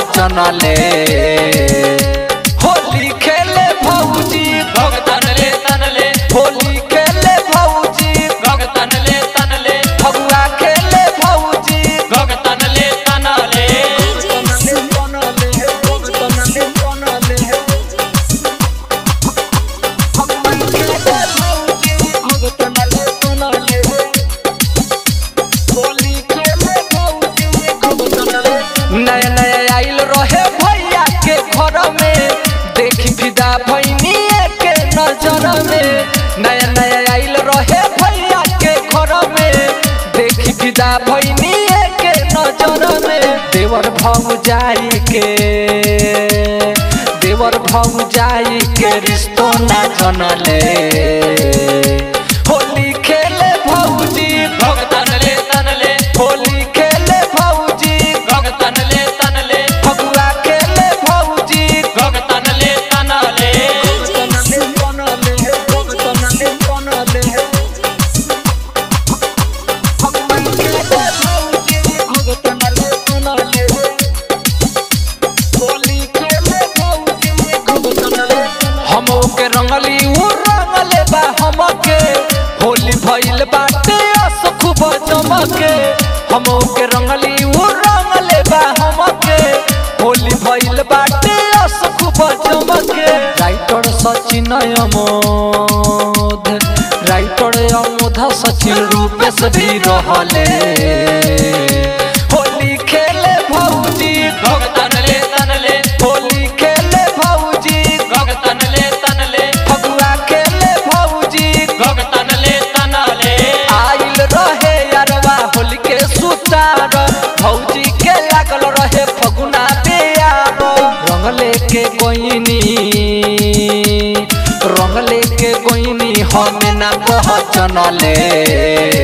पहचनले होली खेले भौजी भगतन ले तनले होली खेले भौजी भगतन ले तनले फगुआ खेले भौजी भगतन ले तनले नया नया आइल रहे भैया के घर में देखी फिदा भैनी के नजर में नया नया आइल रहे भैया के घर में देखी फिदा भैनी के नजर में देवर भौ जाई के देवर भौ जाई के रिश्तो ना जनले होली खेले भौजी भगतन ले तनले होली खेले भौजी भगतन ले तनले फगुआ खेले भौजी भगतन ले तनले हम के रंगली उ रंगले बा हमके होली भइल बाटे असुख बजमके हम के रंगली उ रंगले बा हमके होली भइल बाटे असुख बजमके राइटर सचिन अमोध राइटर अमोध सचिन रूपेश भी रहले होली खेले भौजी भगतन ले तनले होली खेले भौजी भगतन ले तनले फगुआ खेले भौजी भगतन ले तनले आइल रहे यारवा होली के सुतार भौजी के लागल रहे फगुना बेयार रंग लेके कोइनी रंग लेके कोइनी हमें ना पहचनले